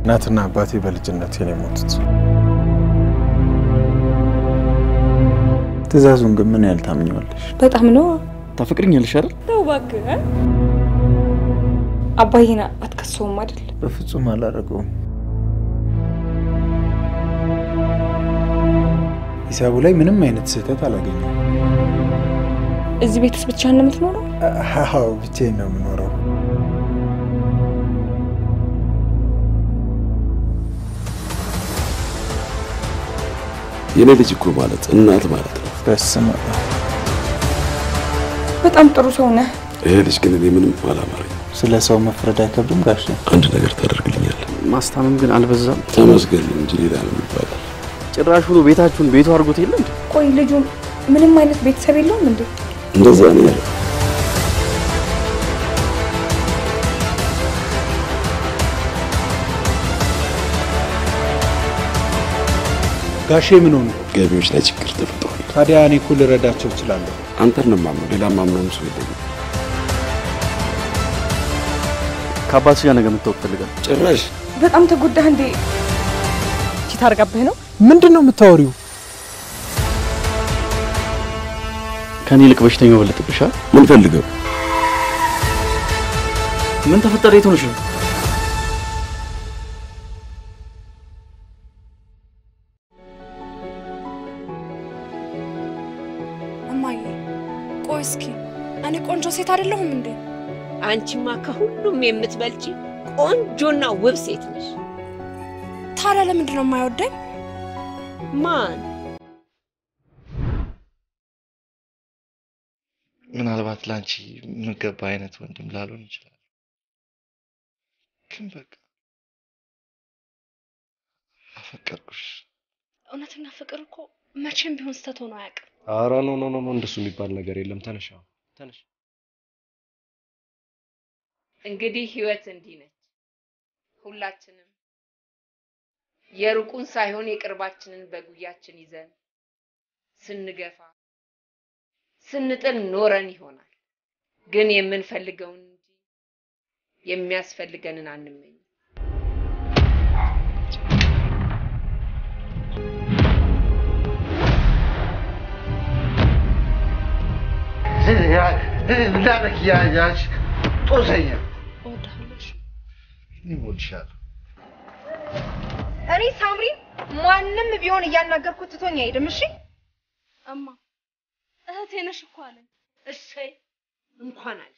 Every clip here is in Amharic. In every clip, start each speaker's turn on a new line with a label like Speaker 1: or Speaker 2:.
Speaker 1: እናትና አባቴ በልጅነት ነው የሞቱት።
Speaker 2: ትእዛዙን ግን ምን ያህል ታምኘዋለሽ?
Speaker 3: በጣም ነው
Speaker 2: ታፈቅርኛለሽ አይደል?
Speaker 3: ነው እባክህ። አባዬን አትከሰውም አይደል?
Speaker 2: በፍጹም አላደረገውም።
Speaker 1: ሂሳቡ ላይ ምንም አይነት ስህተት አላገኘም።
Speaker 3: እዚህ ቤትስ ብቻህን ነው የምትኖረው?
Speaker 1: አዎ ብቻዬን ነው የምኖረው።
Speaker 4: የኔ ልጅ እኮ ማለት እናት ማለት ነው።
Speaker 2: በስመ አብ።
Speaker 3: በጣም ጥሩ ሰው ነህ።
Speaker 4: ይሄ ልጅ ግን እኔ ምንም አላማረኝ።
Speaker 2: ስለ ሰው መፍረድ አይከብድም ጋሼ?
Speaker 4: አንድ ነገር ታደርግልኛለህ?
Speaker 5: ማስታመም ግን አልበዛም?
Speaker 4: ተመስገን እንጂ ሌላ ነው ይባላል።
Speaker 5: ጭራሽ ብሎ ቤታችሁን ቤቱ አድርጎት የለ እንዴ?
Speaker 3: ቆይ ልጁ ምንም አይነት ቤተሰብ የለውም እንዴ?
Speaker 4: እንደዛ ነው ያለው።
Speaker 1: ጋሼ ምን ሆኑ?
Speaker 4: ገቢዎች ላይ ችግር ተፈጥሯል።
Speaker 1: ታዲያ እኔ እኮ ልረዳቸው እችላለሁ።
Speaker 4: አንተን ነው የማምነው፣ ሌላ ማምነውም ሰው የለኝም።
Speaker 5: ከአባትሽ ጋር ነገ መታወቅ ፈልጋለሁ።
Speaker 4: ጭራሽ
Speaker 3: በጣም ተጎዳህ እንዴ? ቺት አድርጋብህ ነው?
Speaker 1: ምንድን ነው የምታወሪው?
Speaker 5: ከኔ ይልቅ በሽተኛው በለጥብሻል።
Speaker 4: ምን ፈልገው?
Speaker 5: ምን ተፈጠረ? የት ሆነሽ ነው?
Speaker 6: እማዬ ቆይ እስኪ እኔ ቆንጆ ሴት አይደለሁም እንዴ?
Speaker 7: አንቺማ ከሁሉም የምትበልጪ ቆንጆና ውብ ሴት ነሽ።
Speaker 6: ታዲያ ለምንድን ነው የማይወደኝ?
Speaker 7: ማን
Speaker 8: ምናልባት ለአንቺ የምገባ አይነት ወንድም ላልሆን ይችላል፣ ግን በቃ አፈቀርኩሽ።
Speaker 6: እውነተኛ ፍቅር እኮ መቼም ቢሆን ስተት ሆኖ አያውቅም።
Speaker 9: ኧረ ኖ ኖ ኖ ኖ እንደሱ የሚባል ነገር የለም። ተነሽ አሁን ተነሽ።
Speaker 7: እንግዲህ ህይወት እንዲህ ነች። ሁላችንም የሩቁን ሳይሆን የቅርባችንን በጉያችን ይዘን ስንገፋ ስንጥል ኖረን ይሆናል። ግን የምንፈልገውን እንጂ የሚያስፈልገንን አንመኝም።
Speaker 10: እንዳረክ ያያች ጦሰኛ
Speaker 6: እወድሃለሁ።
Speaker 10: እኔም እወድሻለሁ።
Speaker 11: እኔ ሳምሪ ማንም ቢሆን እያናገርኩት ትቶኝ አይሄድም። እሺ
Speaker 6: እማ እህቴ ነሽ እኮ አለኝ።
Speaker 7: እሰይ እንኳን አለሽ።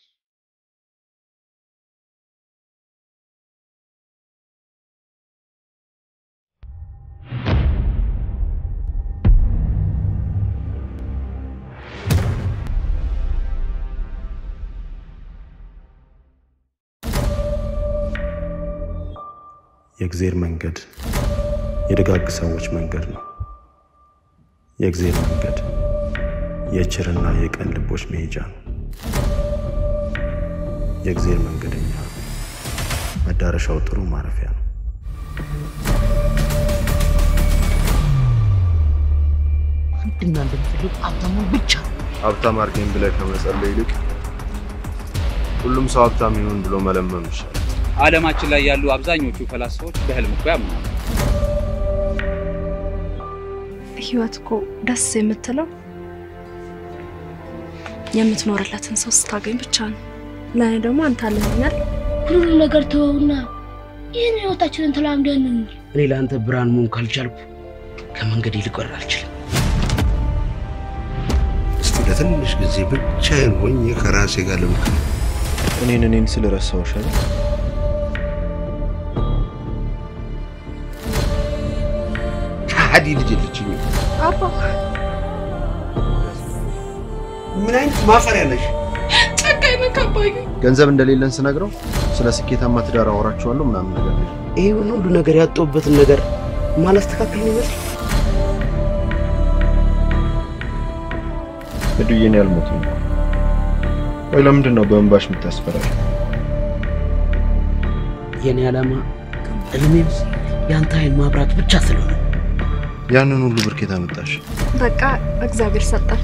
Speaker 12: የእግዜር መንገድ የደጋግ ሰዎች መንገድ ነው። የእግዜር መንገድ የችርና የቀን ልቦች መሄጃ ነው። የእግዜር መንገደኛ መዳረሻው ጥሩ ማረፊያ ነው።
Speaker 13: አንድና እንደምፈልግ ሀብታሙን ብቻ
Speaker 9: ሀብታም አድርገኝ ብለህ ከመጸለይ ይልቅ ሁሉም ሰው ሀብታም ይሁን ብሎ መለመኑ ይሻላል።
Speaker 14: ዓለማችን ላይ ያሉ አብዛኞቹ ፈላስፎች በህልም እኮ ያምናሉ።
Speaker 6: ህይወት እኮ ደስ የምትለው የምትኖርለትን ሰው ስታገኝ ብቻ ነው። ለእኔ ደግሞ አንተ አለኛል።
Speaker 13: ሁሉ ነገር ተወውና ይህን ህይወታችንን ተላምደን እንኑር።
Speaker 15: እኔ ለአንተ ብርሃን መሆን ካልቻልኩ ከመንገድ ልቀር አልችልም።
Speaker 10: እስቲ ለትንሽ ጊዜ ብቻዬን ሆኜ ከራሴ ጋር ልምከር።
Speaker 2: እኔን እኔን ስለረሳሁሽ አይደል?
Speaker 10: ከሃዲ ልጅ የለችኝም።
Speaker 6: አባ
Speaker 10: ምን አይነት ማፈሪያ ነሽ?
Speaker 6: ጨካኝ ነህ አባዬ።
Speaker 9: ገንዘብ እንደሌለን ስነግረው ስለ ስኬታማ ትዳር አወራችኋለሁ ምናምን ነገር ነው።
Speaker 15: ይሄን ሁሉ ነገር ያጣሁበትን ነገር ማላስተካከል ነው ይመስል
Speaker 9: እዱዬ እኔ አልሞትም። ወይ ለምንድን ነው በእንባሽ የምታስፈራል?
Speaker 15: የኔ ዓላማ እድሜም የአንተ ኃይል ማብራት ብቻ ስለሆነ
Speaker 9: ያንን ሁሉ ብር ከየት አመጣሽ?
Speaker 6: በቃ እግዚአብሔር ሰጠን።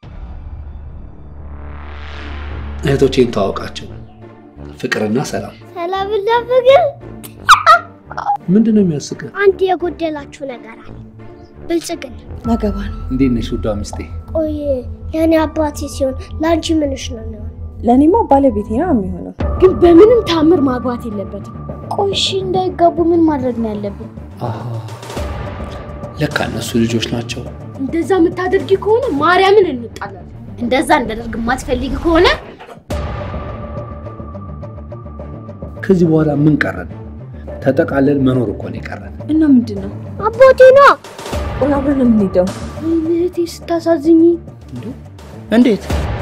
Speaker 16: እህቶቼን ተዋውቃቸው፣ ፍቅርና ሰላም
Speaker 13: ለብለብ ግን
Speaker 1: ምንድን ነው የሚያስቅህ?
Speaker 13: አንድ የጎደላችሁ ነገር አለ። ብልጽግና
Speaker 3: ነገባ ነው።
Speaker 14: እንዴት ነሽ ውዷ ሚስቴ?
Speaker 13: ቆይ የኔ አባቴ ሲሆን ለአንቺ ምንሽ ነው የሚሆን?
Speaker 3: ለእኔማ ባለቤቴ ነው የሚሆነው።
Speaker 13: ግን በምንም ታምር ማግባት የለበትም። ቆይ እሺ እንዳይጋቡ ምን ማድረግ ነው ያለብን?
Speaker 14: ለካ እነሱ ልጆች ናቸው።
Speaker 13: እንደዛ የምታደርጊ ከሆነ ማርያምን እንጣላለን። እንደዛ እንዳደርግ የማትፈልጊ ከሆነ
Speaker 1: ከዚህ በኋላ ምን ቀረን? ተጠቃለል መኖር እኮ ነው የቀረን።
Speaker 3: እና ምንድን ነው
Speaker 13: አባቴ ነው
Speaker 3: ቆይ አብረን ነው የምንሄደው።
Speaker 13: እህቴ ስታሳዝኝ።
Speaker 14: እንዴት?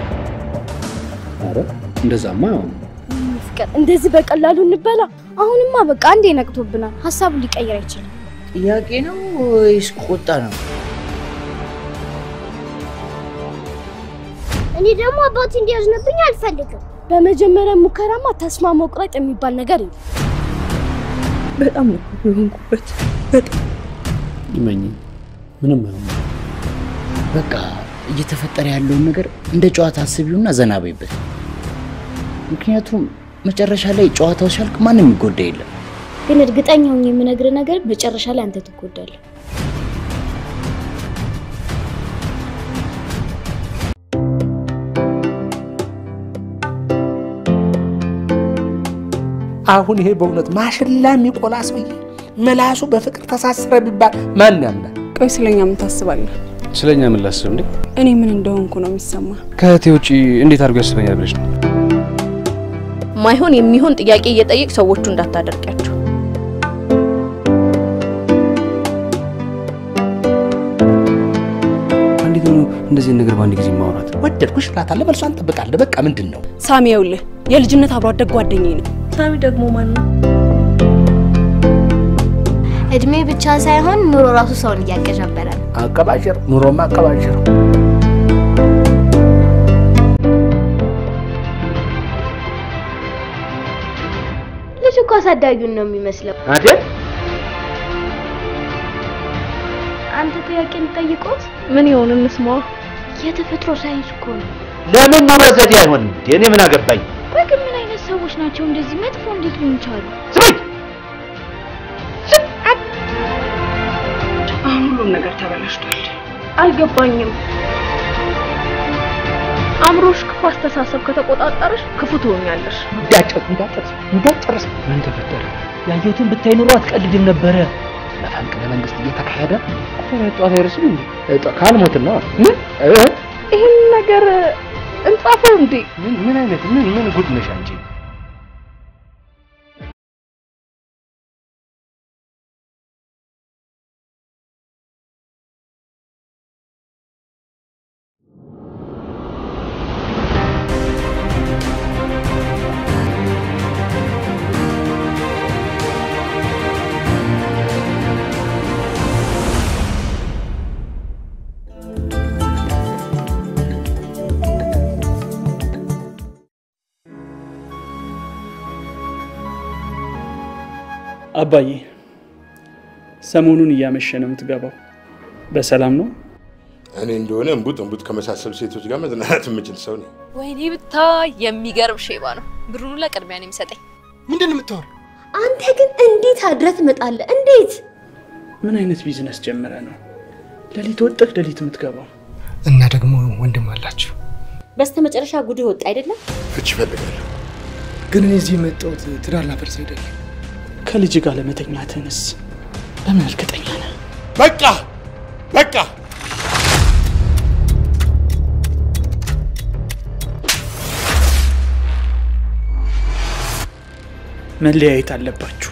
Speaker 1: ኧረ እንደዛማ አይሆንም።
Speaker 13: ፍቅር እንደዚህ በቀላሉ እንበላ? አሁንማ በቃ አንዴ ነቅቶብናል። ሀሳቡን ሊቀይር አይችልም።
Speaker 15: ጥያቄ ነው ወይስ ቁጣ ነው?
Speaker 13: እኔ ደግሞ አባቴ እንዲያዝንብኝ አልፈልግም። በመጀመሪያ ሙከራማ ተስፋ መቁረጥ የሚባል ነገር የለም።
Speaker 3: በጣም ነው እኮ የሆንኩበት። በጣም
Speaker 1: ይመኝ ምንም አይሆንም።
Speaker 15: በቃ እየተፈጠረ ያለውን ነገር እንደ ጨዋታ አስቢውና ዘና በይበት። ምክንያቱም መጨረሻ ላይ ጨዋታው ሲያልቅ ማንም የሚጎዳ የለም።
Speaker 13: ግን እርግጠኛ ሆኜ የምነግርህ ነገር መጨረሻ ላይ አንተ ትጎዳለህ።
Speaker 10: አሁን ይሄ በእውነት ማሽላ የሚቆላ ሰውዬ ምላሱ በፍቅር ተሳሰረ ቢባል ማን ያምናል?
Speaker 3: ቆይ ስለኛ ምን ታስባለህ?
Speaker 5: ስለኛ ምን ላስብ እንዴ?
Speaker 3: እኔ ምን እንደሆንኩ ነው የሚሰማ።
Speaker 5: ከእህቴ ውጪ እንዴት አድርጎ ያስበኛል ብለሽ ነው?
Speaker 16: ማይሆን የሚሆን ጥያቄ እየጠየቅ ሰዎቹ እንዳታደርቂያቸው።
Speaker 5: እንዴት ነው እንደዚህ ነገር በአንድ ጊዜ ማውራት?
Speaker 10: ወደድኩሽ እላታለሁ፣ መልሷን እንጠብቃለን። በቃ ምንድን ነው
Speaker 3: ሳሚ፣ ይኸውልህ የልጅነት አብሮ አደግ ጓደኛዬ ነው።
Speaker 16: ሳሚ ደግሞ ማን ነው?
Speaker 11: እድሜ ብቻ ሳይሆን ኑሮ ራሱ ሰውን እያቀዣበረ ነው።
Speaker 10: አቀባዥር፣ ኑሮማ አቀባዥር።
Speaker 13: ልጅ እኮ አሳዳጊውን ነው የሚመስለው።
Speaker 10: አይደል?
Speaker 13: አንተ ጥያቄ ልጠይቆት?
Speaker 16: ምን ይሆን እንስማዋ።
Speaker 13: የተፈጥሮ ሳይንስ እኮ ነው።
Speaker 10: ለምን ኑሮ ዘዴ አይሆንም? እንዴ እኔ ምን አገባኝ?
Speaker 13: ቆይ ግን ምን አይነት ሰዎች ናቸው እንደዚህ መጥፎ እንዴት ሊሆን ቻሉ?
Speaker 10: ስማኝ፣
Speaker 3: አሁን ሁሉም ነገር ተበላሽቷል። አልገባኝም።
Speaker 16: አእምሮሽ ክፉ አስተሳሰብ ከተቆጣጠረሽ ክፉ ትሆኛለሽ።
Speaker 10: እንዳጨርስ እንዳጨርስ እንዳጨርስ። ምን ተፈጠረ? ያየሁትን ብታይ ኑሮ አትቀልድም ነበረ። መፈንቅለ መንግስት እየተካሄደ ጧት አይደርስም እንዴ? ካልሞትና ምን
Speaker 16: ይህን ነገር እንጻፈው እንዴ?
Speaker 10: ምን ምን አይነት ምን ምን ጉድ ነሽ አንቺ?
Speaker 17: አባዬ ሰሞኑን እያመሸ ነው የምትገባው። በሰላም ነው?
Speaker 18: እኔ እንደሆነ እምቡጥ እምቡጥ ከመሳሰሉ ሴቶች ጋር መዝናናት የምችል ሰው ነኝ።
Speaker 19: ወይኔ ብታይ የሚገርም ሼባ ነው። ብሩን ለቅድሚያ ነው የሚሰጠኝ።
Speaker 18: ምንድን ነው የምታወራው?
Speaker 13: አንተ ግን እንዴት አድረህ ትመጣለህ? እንዴት?
Speaker 17: ምን አይነት ቢዝነስ ጀምረ ነው ሌሊት ወጥህ ሌሊት የምትገባው?
Speaker 20: እና ደግሞ ወንድም አላችሁ።
Speaker 21: በስተመጨረሻ ጉድህ ወጣ አይደለም?
Speaker 18: ፍች እፈልጋለሁ።
Speaker 20: ግን እኔ እዚህ የመጣሁት ትዳር ላፈርስ አይደለም።
Speaker 17: ከልጅ ጋር ለመተኛትህንስ በምን እርግጠኛ ነህ?
Speaker 18: በቃ በቃ
Speaker 17: መለያየት አለባችሁ።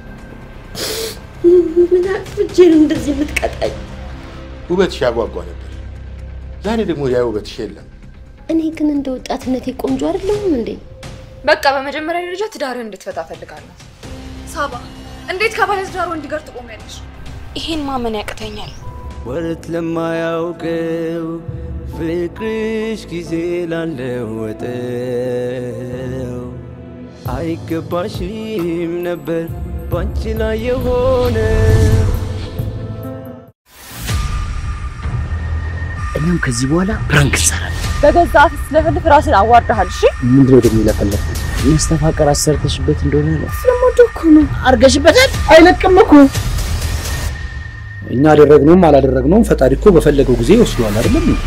Speaker 21: ምን አጥፍቼ ነው እንደዚህ የምትቀጣኝ?
Speaker 18: ውበትሽ ያጓጓ ነበር። ዛሬ ደግሞ ያ ውበትሽ የለም።
Speaker 21: እኔ ግን እንደ ወጣትነቴ ቆንጆ አይደለሁም እንዴ?
Speaker 22: በቃ በመጀመሪያ ደረጃ ትዳርህን እንድትፈታ እፈልጋለሁ። ሳባ፣ እንዴት ከባለ ትዳር ወንድ ጋር ትቆሚያለሽ?
Speaker 19: ይሄን ማመን ያቅተኛል።
Speaker 23: ወረት ለማያውቀው ፍቅርሽ ጊዜ ላለወጠው አይገባሽም ነበር ባንቺ ላይ የሆነ
Speaker 15: እኛም ከዚህ በኋላ ፕራንክ እንሰራለን።
Speaker 3: በገዛ አፍ ስለፈልፍ ራስን አዋርደሃል። እሺ
Speaker 15: ምንድን ነው ደግሞ የለፈለፍኩት? መስተፋቀር አሰርተሽበት እንደሆነ ነው።
Speaker 13: ስለምወደው እኮ ነው።
Speaker 15: አርገሽበታል?
Speaker 1: አይለቅም እኮ እኛ አደረግነውም አላደረግነውም ፈጣሪ እኮ በፈለገው ጊዜ ይወስደዋል አይደለም እንዴ?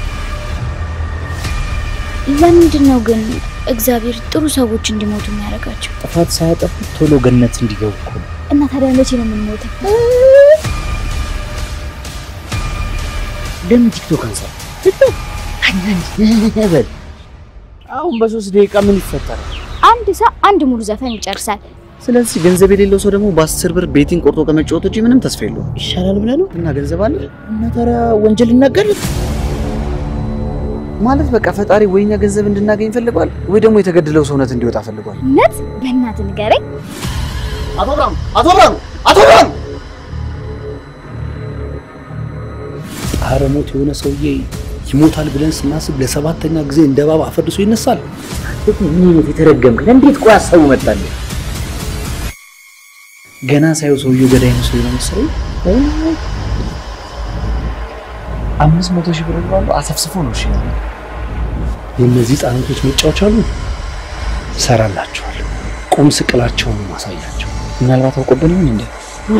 Speaker 13: ለምንድን ነው ግን እግዚአብሔር ጥሩ ሰዎች እንዲሞቱ የሚያደርጋቸው?
Speaker 15: ጥፋት ሳያጠፉ ቶሎ ገነት እንዲገቡ እኮ ነው።
Speaker 13: እና ታዲያ መቼ ነው የምንሞተው?
Speaker 15: ለምን ቲክቶክ አንሳ? ቲክቶክ በል አሁን በሶስት ደቂቃ ምን ይፈጠራል?
Speaker 13: አንድ ሰው አንድ ሙሉ ዘፈን ይጨርሳል።
Speaker 15: ስለዚህ ገንዘብ የሌለው ሰው ደግሞ በአስር ብር ቤቲንግ ቆርጦ ከመጫወት ውጪ ምንም ተስፋ የለውም። ይሻላል ብለህ ነው? እና ገንዘብ አለ እና ታዲያ ወንጀል እናገር ማለት በቃ ፈጣሪ ወይ እኛ ገንዘብ እንድናገኝ ፈልጓል ወይ ደግሞ የተገደለው ሰውነት እንዲወጣ ፈልጓል።
Speaker 13: እውነት በእናትህ ንገረኝ።
Speaker 15: አቶ ብርሃኑ አቶ ብርሃኑ አቶ ብርሃኑ
Speaker 1: ጣረ ሞት የሆነ ሰውዬ ይሞታል ብለን ስናስብ ለሰባተኛ ጊዜ እንደ እባብ አፈርሶ ይነሳል።
Speaker 15: ምን አይነት የተረገምክ ነህ? እንዴት ቆይ ሀሳቡ መጣልህ? ገና ሳየው ሰውዬው ገዳይ ነው ሰው መሰለኝ። አምስት መቶ ሺህ ብር ባሉ አሰፍስፎ ነው እሺ ያለው።
Speaker 1: የእነዚህ ህጻናቶች መጫወቻ አሉ። እሰራላቸዋለሁ። ቁም ስቅላቸውን ነው ማሳያቸው።
Speaker 15: ምናልባት አውቆብን ይሆን እንዴ?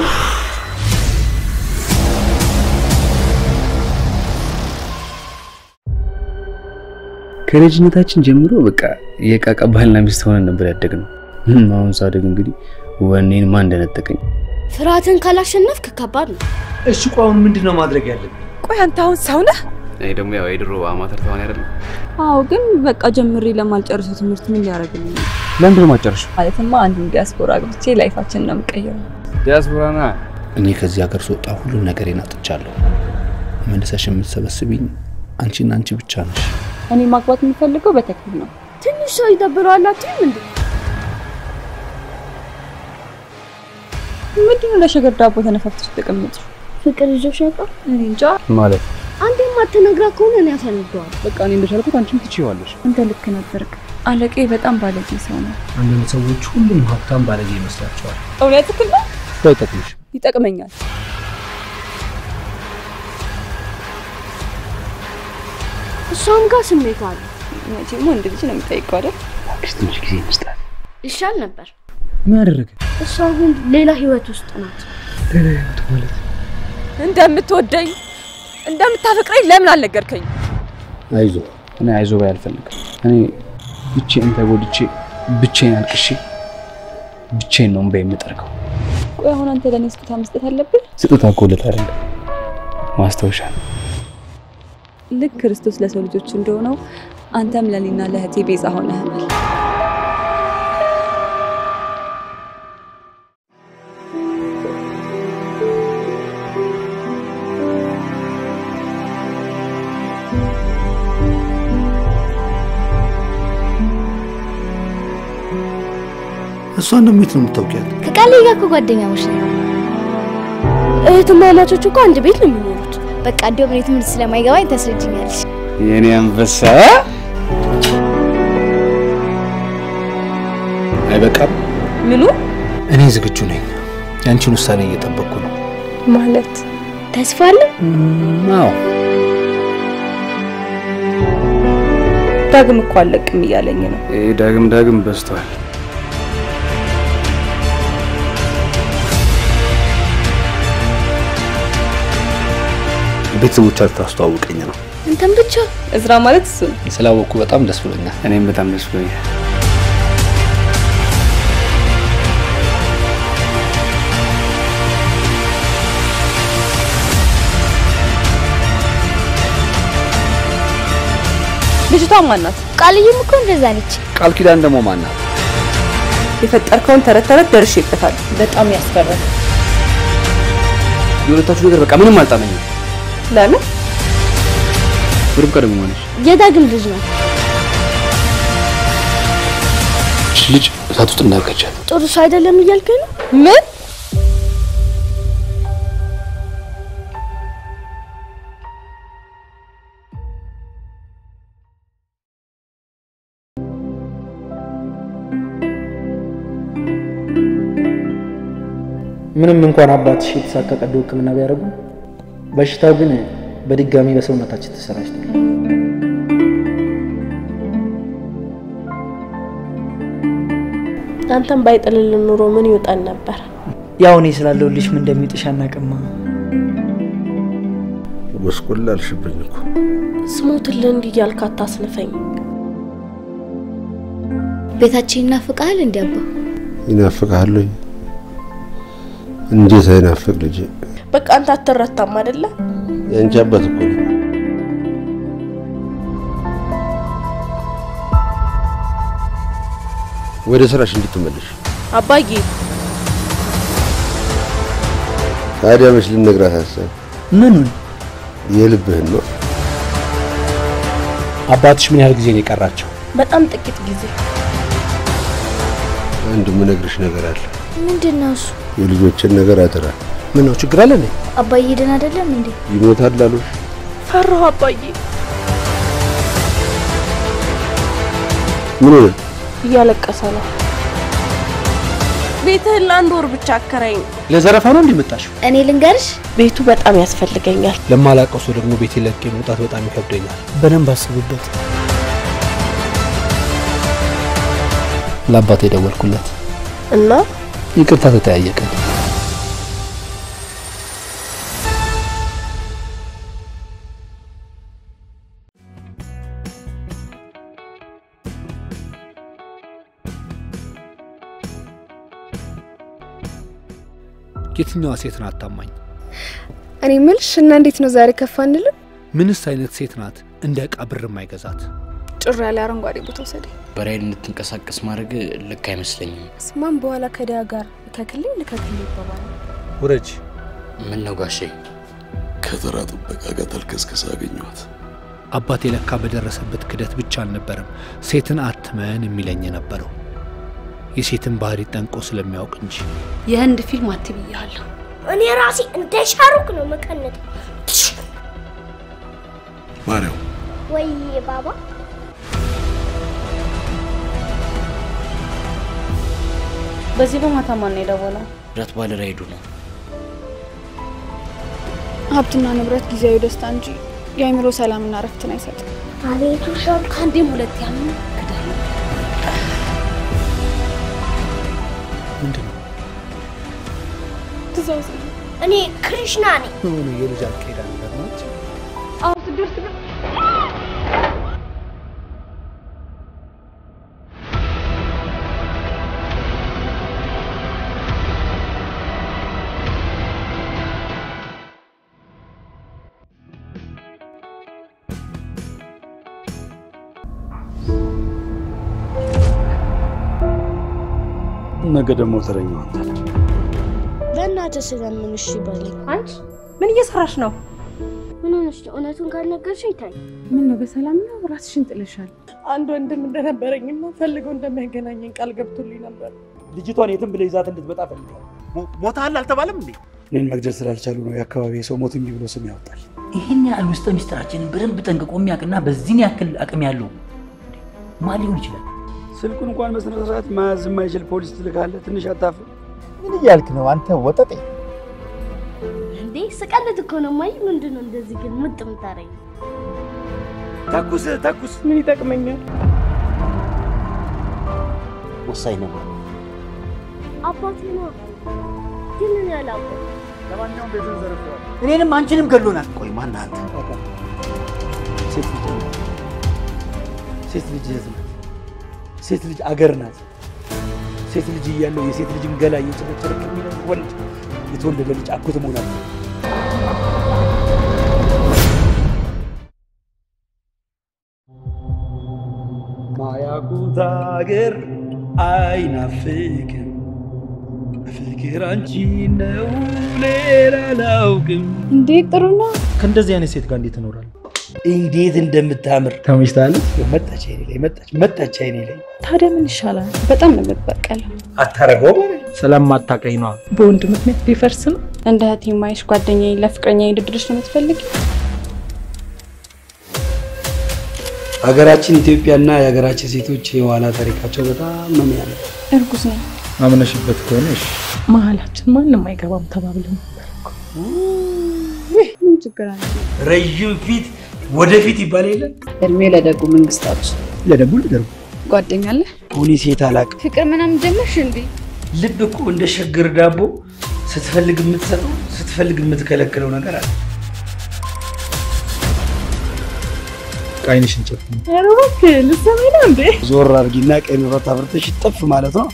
Speaker 5: ከልጅነታችን ጀምሮ በቃ የቃቃ ባልና ሚስት ሆነን ነበር ያደግነው። አሁን ሳደግ እንግዲህ ወኔን ማን እንደነጠቀኝ
Speaker 13: ፍርሃትን ካላሸነፍክ ከባድ ነው።
Speaker 1: እሺ ቆይ አሁን ምንድን ነው ማድረግ ያለብን?
Speaker 3: ቆይ አንተ አሁን ሰው ነህ?
Speaker 5: እኔ ደግሞ ያው የድሮ አማተር ተዋናይ አይደለም።
Speaker 4: አዎ፣ ግን በቃ ጀምሬ ለማልጨርሰው ትምህርት ምን ሊያደርግልኝ ነው?
Speaker 5: ለምንድን ነው የማትጨርሺው?
Speaker 4: ማለትማ አንዱን ዲያስፖራ ገብቼ ላይፋችንን ነው የምቀይረው።
Speaker 5: ዲያስፖራ ና
Speaker 1: እኔ ከዚህ ሀገር ስወጣ ሁሉም ነገሬን አጥቻለሁ። መልሰሽ የምትሰበስቢኝ አንቺና አንቺ ብቻ ነሽ።
Speaker 4: እኔ ማግባት የምፈልገው በተክሊል ነው።
Speaker 13: ትንሽ ሰው ይደብረዋል አትይም እንዴ?
Speaker 4: ምንድነው ለሸገር ዳቦ ተነፋፍተሽ ተቀመጥሽ?
Speaker 13: ፍቅር ይዞሽ ያውቃል?
Speaker 4: እኔ እንጃ።
Speaker 5: ማለት
Speaker 13: አንተ የማትነግራ ከሆነ እኔ ያሳንደዋል።
Speaker 5: በቃ እኔ እንደቻልኩት አንቺም ትችይዋለሽ።
Speaker 4: አንተ ልክ ነበርክ። አለቄ በጣም ባለጌ ሰው ነው።
Speaker 1: አንዳንድ ሰዎች ሁሉም ሀብታም ባለጌ ይመስላቸዋል።
Speaker 4: እውነትህን ነው።
Speaker 5: ባይጠቅምሽ
Speaker 4: ይጠቅመኛል።
Speaker 13: እሷም ጋር ስሜት አለ።
Speaker 4: መቼም ወንድ ልጅ ነው የሚጠይቀው አይደል?
Speaker 5: እባክሽ ትንሽ ጊዜ ይመስላል።
Speaker 13: ይሻል ነበር።
Speaker 5: ምን አደረገ?
Speaker 13: እሷ ግን ሌላ ህይወት ውስጥ ናት።
Speaker 5: ሌላ ህይወት ማለት
Speaker 3: እንደምትወደኝ እንደምታፈቅረኝ ለምን አልነገርከኝ?
Speaker 5: አይዞ እኔ አይዞ ባይ አልፈልግም። እኔ ብቻዬን ተጎድቼ ብቻዬን አልቅሼ ብቻዬን ነው እምባ የምጠርገው።
Speaker 4: ቆይ አሁን አንተ ለእኔ ስጦታ መስጠት አለብን?
Speaker 5: ስጦታ እኮ ውለታ አይደለም ማስታወሻ ነው።
Speaker 4: ልክ ክርስቶስ ለሰው ልጆች እንደሆነው አንተም ለእኔና ለእህቴ ቤዛ ሆነህናል።
Speaker 1: እሷን ደግሞ የት ነው የምታውቂያት?
Speaker 13: ከቃሌ ጋር እኮ ጓደኛሞች ነን። እህትማማቾች እኮ አንድ ቤት ነው የሚኖሩት። በቃ እንዲያውም እኔ ትምህርት ስለማይገባኝ ታስረጅኛለሽ።
Speaker 5: የኔ አንበሳ
Speaker 1: አይበቃም?
Speaker 3: ምኑ
Speaker 1: እኔ ዝግጁ ነኝ። የአንቺን ውሳኔ እየጠበቅኩ ነው።
Speaker 3: ማለት
Speaker 13: ተስፋ አለ?
Speaker 1: አዎ
Speaker 3: ዳግም እኮ አለቅም እያለኝ ነው።
Speaker 5: ይሄ ዳግም ዳግም በዝቷል።
Speaker 1: ቤተሰቦቻችሁ ታስተዋውቀኝ ነው።
Speaker 13: አንተም ብቻ
Speaker 3: እዝራ ማለት እሱ ነው።
Speaker 1: ስላወቅኩ በጣም ደስ ብሎኛል።
Speaker 5: እኔም በጣም ደስ ብሎኛል።
Speaker 3: ልጅቷ ማናት?
Speaker 13: ቃልዬም እኮ እንደዛ ነች።
Speaker 1: ቃል ኪዳን ደግሞ ማናት?
Speaker 3: የፈጠርከውን ተረት ተረት ደርሼበታል። በጣም ያስፈራል።
Speaker 5: የሁለታችሁ ነገር በቃ ምንም አልጣመኝም።
Speaker 3: ለምን?
Speaker 5: ርብቃ ደግሞ ማነች?
Speaker 13: የዳግም ልጅ ናት።
Speaker 5: እች ልጅ እሳት ውስጥ እንዳትከቻት።
Speaker 13: ጥሩ ሰው አይደለም እያልከኝ ነው?
Speaker 3: ምን?
Speaker 1: ምንም እንኳን አባትሽ የተሳካ ቀዶ ሕክምና ቢያደርጉ በሽታው ግን በድጋሚ በሰውነታችን ተሰራጭቷል።
Speaker 21: አንተም ባይጥልልን ኑሮ ምን ይውጣን ነበር?
Speaker 7: ያው እኔ ስላለሁልሽ ምን እንደሚውጥሽ አናውቅማ።
Speaker 18: ጎስቁል አልሽብኝ እኮ።
Speaker 21: ስሞትልህ እንዲህ እያልክ አታስንፈኝ።
Speaker 8: ቤታችን ይናፍቃል እንዲ አባ?
Speaker 18: ይናፍቃል ወይ? እንዴት አይናፍቅ ልጄ?
Speaker 21: በቃ አንተ አትረታም አይደለ?
Speaker 18: የአንቺ አባት እኮ ነው። ወደ ስራሽ እንድትመለሽ
Speaker 21: አባዬ
Speaker 18: ታዲያ መች ልነግራት ሀሳብ
Speaker 7: ምኑን?
Speaker 18: የልብህን ነው።
Speaker 1: አባትሽ ምን ያህል ጊዜ ነው የቀራቸው?
Speaker 21: በጣም ጥቂት ጊዜ።
Speaker 18: አንድ የምነግርሽ ነገር አለ።
Speaker 13: ምንድን ነው እሱ?
Speaker 18: የልጆችን ነገር አደራ።
Speaker 1: ምን ነው ችግር አለ እንዴ?
Speaker 13: አባዬ ደህና አይደለም እንዴ?
Speaker 18: ይሞታል አሉሽ?
Speaker 21: ፈራሁ አባዬ።
Speaker 18: ምን ሆነ?
Speaker 21: እያለቀሰ ነው። ቤትህን ለአንድ ወር ብቻ አከራይኝ።
Speaker 1: ለዘረፋ ነው እንዲመጣሽው?
Speaker 13: እኔ ልንገርሽ፣
Speaker 21: ቤቱ በጣም ያስፈልገኛል።
Speaker 1: ለማላውቀው ሰው ደግሞ ቤት ለቄ መውጣት በጣም ይከብደኛል።
Speaker 7: በደንብ አስብበት።
Speaker 5: ለአባቴ የደወልኩለት
Speaker 21: እና
Speaker 5: ይቅርታ ተጠያየቅን።
Speaker 1: የትኛዋ ሴት ናት ታማኝ?
Speaker 6: እኔ ምልሽ እና እንዴት ነው ዛሬ ከፋ አንልም?
Speaker 1: ምንስ አይነት ሴት ናት እንደ ዕቃ ብር የማይገዛት?
Speaker 6: ጭር ያለ አረንጓዴ ቦታ ወሰደኝ።
Speaker 15: በራይል እንድትንቀሳቀስ ማድረግ ልክ አይመስለኝም።
Speaker 6: ስማም በኋላ ከዲያ ጋር ልከክልኝ ልከክልኝ ይባባል።
Speaker 1: ውረጅ።
Speaker 15: ምን ነው ጋሼ?
Speaker 12: ከተራ ጥበቃ ጋር ተልከስከስ አገኘኋት።
Speaker 1: አባቴ ለካ በደረሰበት ክደት ብቻ አልነበረም ሴትን አትመን የሚለኝ የነበረው የሴትን ባህሪ ጠንቆ ስለሚያውቅ እንጂ።
Speaker 8: የህንድ ፊልም አትብያለሁ።
Speaker 13: እኔ ራሴ እንደ ሻሩክ ነው መቀነጥ።
Speaker 12: ማርያም
Speaker 13: ወይ ባባ
Speaker 21: በዚህ በማታ ማን ነው የደወለው?
Speaker 15: ረት ባለ ራይዱ ነው።
Speaker 6: ሀብትና ንብረት ጊዜያዊ ደስታ እንጂ የአእምሮ ሰላምና እረፍትን አይሰጥም።
Speaker 13: አቤቱ ሻሩክ
Speaker 8: ከአንዴም ሁለት ያምን
Speaker 1: ምንድን ነው
Speaker 6: ትእዛዝ
Speaker 13: እኔ ክሪሽና ነኝ።
Speaker 1: የሆነ የልጅ አልቃይዳ ነገር ናት።
Speaker 6: አሁን ስደርስ ግን
Speaker 1: ነገ ደግሞ ተረኛው አንተ ነህ።
Speaker 13: በእናትህ ስለምን እሺ በለኝ።
Speaker 21: አንቺ ምን እየሰራሽ ነው?
Speaker 13: ምን ሆነሽ ነው? እውነቱን ካልነገርሽኝ ታይ
Speaker 3: ምን ነው በሰላም ነው? ራስሽን ጥለሻል።
Speaker 10: አንድ ወንድም እንደነበረኝና ፈልገው እንደሚያገናኘኝ ቃል ገብቶልኝ ነበር።
Speaker 24: ልጅቷን የትም ብለህ ይዛት እንድትመጣ ፈልጋለሁ። ሞታል አልተባለም እንዴ?
Speaker 17: እኔን መግደል ስላልቻሉ ነው የአካባቢ ሰው ሞት እንዲህ ብሎ ስም ያወጣል።
Speaker 25: ይህን ያህል ውስጠ ሚስጥራችንን በደንብ ጠንቅቆ የሚያውቅና በዚህን ያክል አቅም ያለው ማን ሊሆን ይችላል?
Speaker 17: ስልኩን እንኳን በስነ ስርዓት መያዝ የማይችል ፖሊስ ትልካለህ። ትንሽ አታፍር?
Speaker 24: ምን እያልክ ነው አንተ ወጠጤ?
Speaker 13: እንዴ ስቀልድ እኮ ነው። ማይ ምንድን ነው እንደዚህ ግን ምጥ ምታረኝ?
Speaker 24: ተኩስ ተኩስ።
Speaker 10: ምን ይጠቅመኛል?
Speaker 15: ወሳኝ ነገር
Speaker 13: አባቴ ነው ግን እኔ አላውቅም።
Speaker 24: ለማንኛውም ቤቱን ዘርፈዋል።
Speaker 25: እኔንም አንቺንም ገሎናል።
Speaker 15: ቆይ ማን አንተ?
Speaker 17: ሴት ልጅ ናት። ሴት ልጅ እህት ናት። ሴት ልጅ አገር ናት። ሴት ልጅ እያለው የሴት ልጅን ገላ እየጨረጨረ ከሚኖር ወንድ የተወለደ ልጅ አጎት መሆን አለ። ማያውቁት አገር አይናፍቅም ፍቅር አንቺ ነው ሌላ አላውቅም።
Speaker 3: እንዴት ጥሩ ነው።
Speaker 24: ከእንደዚህ አይነት ሴት ጋር እንዴት እኖራለሁ?
Speaker 17: እንዴት እንደምታምር
Speaker 24: ተመችታለች።
Speaker 17: መጣች አይኔ ላይ መጣች መጣች አይኔ ላይ
Speaker 3: ታዲያ ምን ይሻላል? በጣም ነው የምትበቀለው።
Speaker 17: አታረገው
Speaker 24: ስለማታውቀኝ ነዋ።
Speaker 3: በወንድ ምክንያት ቢፈርስ ነው። እንደ እህቴ የማይሽ ጓደኛዬ ለፍቅረኛ ድድርሽ ነው የምትፈልጊ?
Speaker 17: ሀገራችን ኢትዮጵያና የሀገራችን ሴቶች የኋላ ታሪካቸው በጣም ነው የሚያምር።
Speaker 3: እርጉዝ ነው።
Speaker 24: አምነሽበት ከሆነ እሺ።
Speaker 3: መሀላችን ማንም አይገባም ተባብለን ነበር እኮ። ምን ችግር አለ?
Speaker 17: ረዥም ፊት ወደፊት ይባል የለ
Speaker 4: እድሜ ለደጉ መንግስታችን።
Speaker 17: ለደጉ ልደርጉ
Speaker 4: ጓደኛ አለ?
Speaker 17: እኔ ሴት አላውቅም።
Speaker 4: ፍቅር ምናምን ጀመርሽ እንዴ?
Speaker 17: ልብ እኮ እንደ ሸግር ዳቦ ስትፈልግ የምትሰጠው ስትፈልግ የምትከለክለው ነገር አለ።
Speaker 5: ቃይንሽን ጨፍኝ።
Speaker 3: ኧረ እባክህ ልትሰማኝ ነው እንዴ?
Speaker 17: ዞር አድርጊና ቀይ መብራት አብርተሽ ጥፍ ማለት ነው።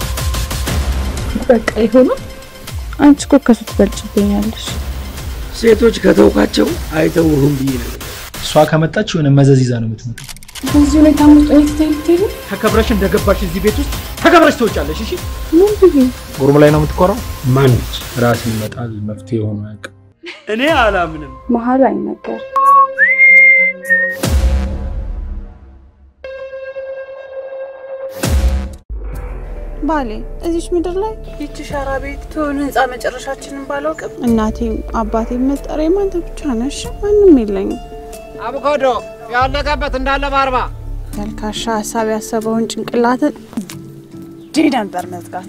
Speaker 3: በቃ ይሆናል። አንቺ እኮ ከሱ ትበልጭብኛለሽ።
Speaker 17: ሴቶች ከተውካቸው አይተውህም ብዬ ነበር።
Speaker 5: እሷ ከመጣች የሆነ መዘዝ ይዛ ነው የምትመጣው።
Speaker 3: በዚህ ሁኔታ ውስጥ ወይ ትተይ ልትሄጂ?
Speaker 10: ተከብረሽ እንደገባሽ እዚህ ቤት ውስጥ ተከብረሽ ትወጫለሽ። እሺ
Speaker 3: ምን ብዬ
Speaker 5: ጉርም ላይ ነው የምትኮራው።
Speaker 17: ማነች?
Speaker 5: ራስ ይመጣል መፍትሄ ሆኖ አያውቅም።
Speaker 17: እኔ አላምንም።
Speaker 4: መሀል አይነገር
Speaker 2: ባሌ እዚች ምድር ላይ ይቺ ሸራ ቤት ትሆን ህንፃ መጨረሻችንን ባላውቅም እናቴም አባቴም መጠሪያም አንተ ብቻ ነሽ። ማንም የለኝም።
Speaker 10: አቮካዶ ያለቀበት እንዳለ በአርባ
Speaker 2: ተልካሻ ሀሳብ ያሰበውን ጭንቅላትን ዲ ነበር መዝጋት።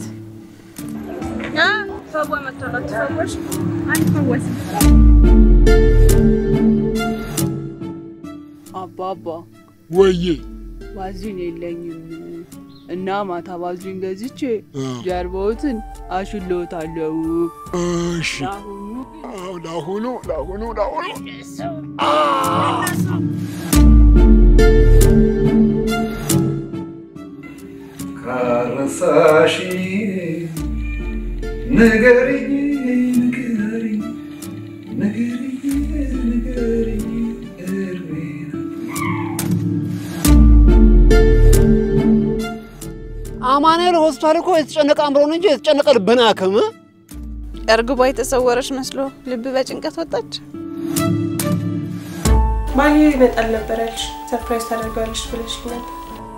Speaker 3: ፈዋ መጥቶላት ተፈወሽ? አልፈወስም።
Speaker 2: አባባ
Speaker 18: ወዬ
Speaker 2: ባዚን የለኝም እና ማታ ባዚን ገዝቼ ጀርባዎትን አሽሎታለሁ።
Speaker 18: እሺ አዎ፣ ለአሁኑ ለአሁኑ ለአሁኑ
Speaker 9: ካረሳሽ ንገሪኝ ንገሪኝ ንገሪኝ ንገሪኝ እርሜን
Speaker 10: አማኑኤል ሆስፒታል እኮ የተጨነቀ አእምሮን እንጂ የተጨነቀ ልብን አያክም።
Speaker 2: እርግቧ የተሰወረች መስሎ ልብ በጭንቀት ወጣች። ባሌ ይመጣል ነበር ያልሽ፣ ሰርፕራይዝ ታደርገዋለሽ ብለሽ ነበር።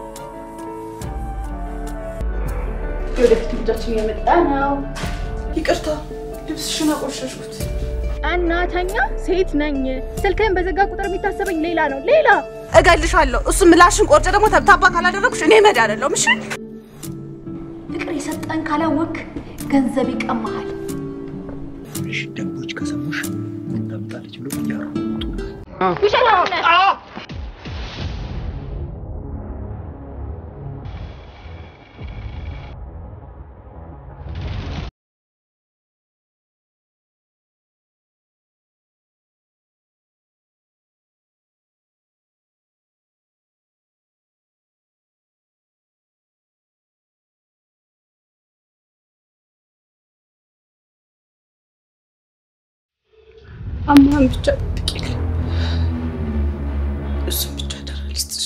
Speaker 3: የወደፊት ልጃችን እየመጣ ነው።
Speaker 2: ይቅርታ ልብስሽን አቆሸሽኩት።
Speaker 3: እናተኛ ሴት ነኝ። ስልክህን በዘጋ ቁጥር የሚታሰበኝ ሌላ ነው ሌላ
Speaker 2: እገልሻለሁ። እሱ ምላሽን ቆርጬ ደግሞ ተብታባ ካላደረጉሽ እኔ መድ አይደለሁም። እሺ
Speaker 8: ፍቅር የሰጠን ካላወቅ ገንዘብ ይቀማሃል።
Speaker 17: እሺ ደንቦች ከሰሙሽ ምን ታመጣለች ብሎ እያሮጡ
Speaker 3: ውሸታም ነህ።
Speaker 2: አማን ብቻ ጠብቂልኝ። እሱን ብቻ አደራ ልስጥሽ።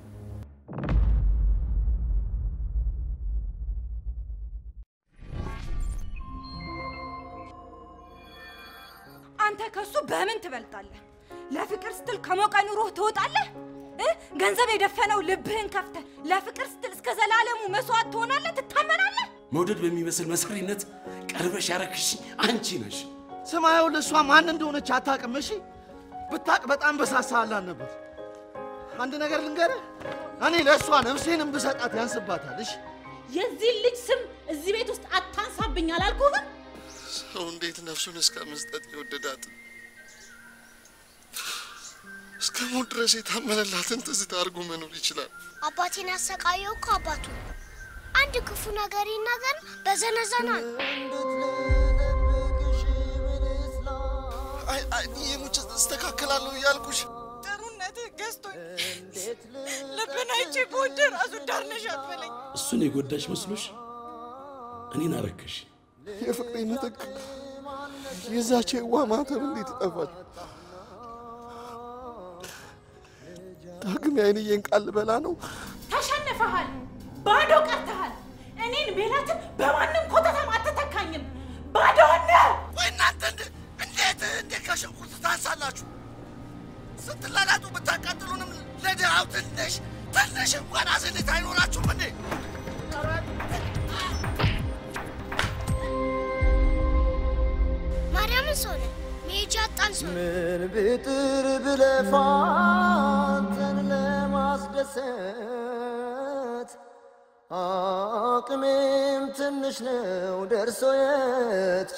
Speaker 6: አንተ ከሱ በምን ትበልጣለህ? ለፍቅር ስትል ከሞቀ ኑሮህ ትወጣለህ እ? ገንዘብ የደፈነው ልብህን ከፍተህ ለፍቅር ስትል እስከ ዘላለሙ መስዋዕት ትሆናለህ፣ ትታመናለህ።
Speaker 12: መውደድ በሚመስል መሰሪነት ቀርበሽ ያረክሽኝ አንቺ ነሽ።
Speaker 11: ስማየው ለእሷ ማን እንደሆነች አታውቅም። እሺ ብታቅ በጣም በሳሳላን ነበር። አንድ ነገር ልንገርህ፣ እኔ ለእሷ ነፍሴንም ብሰጣት ያንስባታል። እሺ
Speaker 21: የዚህ ልጅ ስም እዚህ ቤት ውስጥ አታንሳብኝ አላልኩህም?
Speaker 18: ሰው እንዴት ነፍሱን እስከ መስጠት የወደዳት እስከ ሞት ድረስ የታመነላትን ትዝታ አድርጎ መኖር ይችላል?
Speaker 13: አባቴን ያሰቃየው እኮ አባቱ ነው። አንድ ክፉ ነገር ይናገር በዘነዘናል።
Speaker 18: አይ አይ የሙች እስተካከላለሁ እያልኩሽ
Speaker 2: ጥሩነትህ ገዝቶኝ ልብን አይቼ በወደር ራሱ ዳርነሽ አትበለኝ።
Speaker 12: እሱን የጎዳሽ መስሎሽ እኔን አረከሽ።
Speaker 18: የፍቅሬ ምትክ የዛች የዋ ማተብ እንዴት ይጠፋል? ዳግም የአይንዬን ቃል ልበላ ነው።
Speaker 21: ተሸንፈሃል፣ ባዶ ቀርተሃል። እኔን ሜላትን በማንም ኮተታም አትተካኝም። ባዶ ነህ።
Speaker 11: ወይ እናንተ እንደ- እንዴት እንዴት ከሽንኩርት ታንሳላችሁ? ስትላላጡ ብታቃጥሉንም ለድሃው ትንሽ ትንሽ እንኳን አዝንት አይኖራችሁም እንዴ?
Speaker 13: ማርያምን ሰው ነን መሄጃ አጣን ሰው ነን።
Speaker 9: ምን ብጥር ብለፋ አንተን ለማስደሰት አቅሜም ትንሽ ነው ደርሶ የት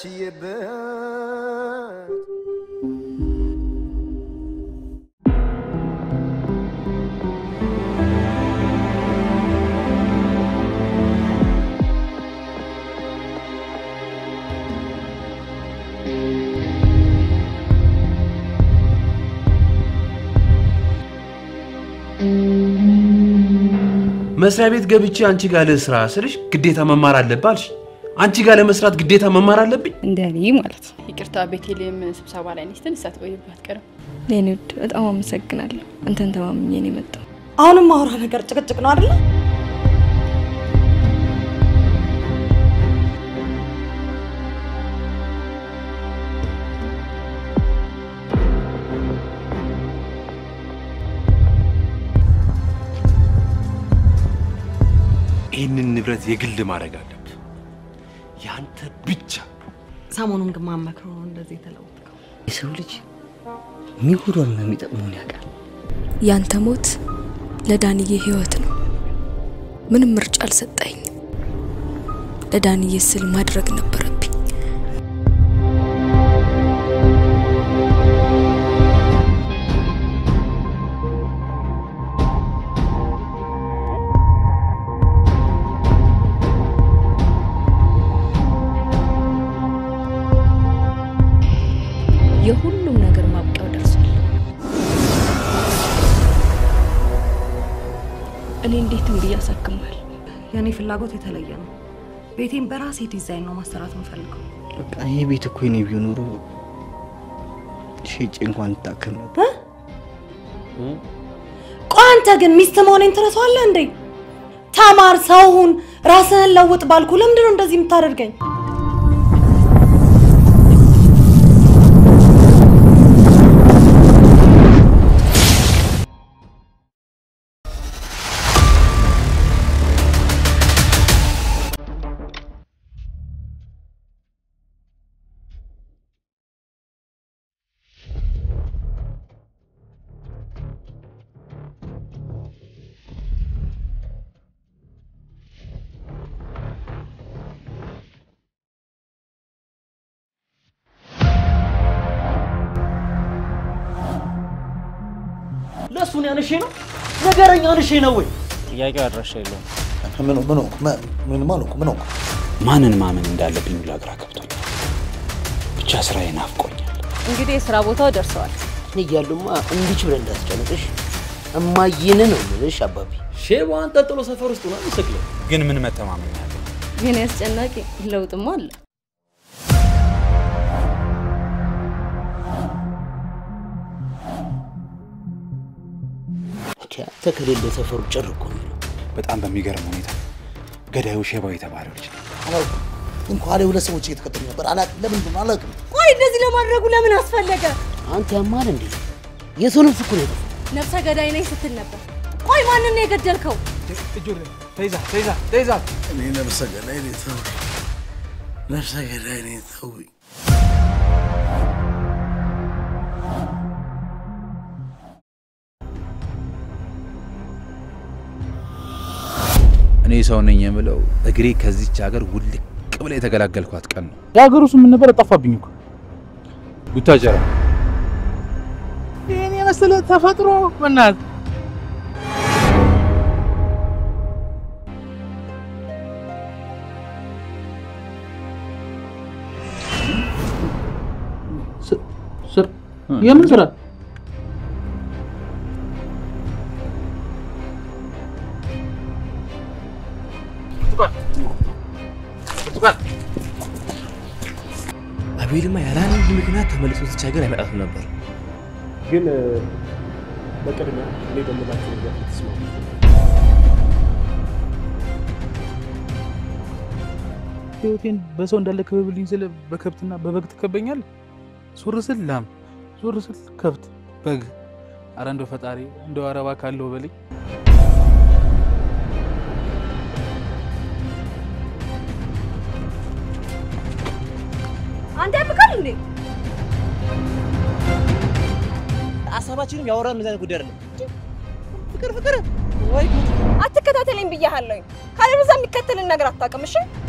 Speaker 9: ችዬበት
Speaker 14: መስሪያ ቤት ገብቼ አንቺ ጋር ልስራ ስልሽ ግዴታ መማር አለብህ አልሽ። አንቺ ጋር ለመስራት ግዴታ መማር አለብኝ?
Speaker 3: እንደ እኔ ማለት ነው። ይቅርታ ቤቴሌም ስብሰባ ላይ ነች። ትንሽ ሳትቆይብህ አትቀርም።
Speaker 4: የኔ ውድ በጣም አመሰግናለሁ። አንተን ተማምኜ ነው የመጣው።
Speaker 16: አሁንም ማውራ ነገር ጭቅጭቅ ነው አይደለ?
Speaker 14: ይህንን ንብረት የግል ማድረግ አለብህ፣ ያንተ ብቻ።
Speaker 16: ሰሞኑን ግን ማመክሮ ነው እንደዚህ የተለወጥከው።
Speaker 15: የሰው ልጅ የሚጎዳውና የሚጠቅመውን ያውቃል።
Speaker 4: ያንተ ሞት ለዳንዬ ህይወት ነው። ምንም ምርጫ አልሰጠኝ። ለዳንዬ ስል ማድረግ ነበረብኝ። የሁሉም ነገር ማብቂያው ደርሷል። እኔ እንዴትም ብዬ አሳክማል።
Speaker 16: የእኔ ፍላጎት የተለየ ነው። ቤቴን በራሴ ዲዛይን ነው ማሰራት የምፈልገው።
Speaker 15: በቃ ይሄ ቤት እኮ የኔ ቢሆን ኖሮ ሸጬ እንኳን እታከም ነበር።
Speaker 16: ቆይ አንተ ግን ሚስት መሆኔን ትረሳዋለህ እንዴ? ተማር፣ ሰው ሁን፣ ራስህን ለውጥ ባልኩ ለምንድን ነው እንደዚህ የምታደርገኝ?
Speaker 17: ለእሱን ያንሼ ነው ነገረኛ አንሼ ነው ወይ?
Speaker 5: ጥያቄው አድራሻ የለውም።
Speaker 11: ምን ምን ሆንኩ? ምን ምን ሆንኩ? ምን ሆንኩ?
Speaker 5: ማንን ማመን እንዳለብኝ ሁላ ግራ ገብቶኛል። ብቻ ስራዬ ናፍቆኛል።
Speaker 19: እንግዲህ የስራ ቦታው ደርሰዋል።
Speaker 10: እኔ እያሉማ እንዲች ብለህ እንዳትጨነቅሽ እማዬን ነው የምልሽ አባቢ።
Speaker 17: ሼባዋን ጠጥሎ ሰፈር ውስጥ ሆና ምስክለው
Speaker 5: ግን ምን መተማመን ያለ
Speaker 19: ግን ያስጨናቂ ለውጥማ አለ።
Speaker 10: አንተ ከሌለ ሰፈሩ ጭር እኮ ነው የሚለው።
Speaker 5: በጣም በሚገርም ሁኔታ ገዳዩ ሼባው የተባለው ልጅ ነው።
Speaker 11: አላውቅም። ግን ከኋላ ሁለት ሰዎች እየተከተሉ ነበር። አላውቅም፣ ለምን እንደሆነ አላውቅም።
Speaker 16: ቆይ እንደዚህ ለማድረጉ ለምን አስፈለገ?
Speaker 10: አንተ ያማል እንዴ? የሰው ነፍስ እኮ ነው የጠፋው።
Speaker 19: ነፍሰ ገዳይ ነኝ ስትል ነበር። ቆይ ማንን ነው የገደልከው?
Speaker 5: ተይዛ ተይዛ ተይዛ
Speaker 11: እኔ ነፍሰ ገዳይ ነኝ ተውኝ። ነፍሰ ገዳይ ነኝ ተውኝ።
Speaker 5: እኔ ሰው ነኝ የምለው እግሬ ከዚች ሀገር ውልቅ ብላ የተገላገልኳት ቀን ነው።
Speaker 24: የሀገሩ ስም ምን ነበር? ጠፋብኝ እኮ
Speaker 5: ቡታጀራ
Speaker 24: ይህን የመሰለ ተፈጥሮ በእናትህ ስር የምን ስራ?
Speaker 17: አቤልማ ያለ አንድ ምክንያት ተመልሶ እዚች ሀገር አይመጣትም ነበር።
Speaker 20: ግን በቅድሚያ እኔ በምላቸው ነገር ተስማሙ።
Speaker 24: ህይወቴን በሰው እንዳለ ክበብልኝ ስለ በከብትና በበግ ትከበኛለህ? ዞር ስል ላም፣ ዞር ስል ከብት፣ በግ። አረ እንደው ፈጣሪ እንደው አረባ ካለው በልኝ።
Speaker 16: አንተ ያብቃል እንዴ?
Speaker 17: ሀሳባችንም ያወራን እንደዚህ አይነት ጉዳይ አይደለም። ፍቅር ፍቅር ወይ
Speaker 6: አትከታተለኝ ብያሃለሁኝ። ካለበዛ የሚከተልን ነገር አታውቅም። እሺ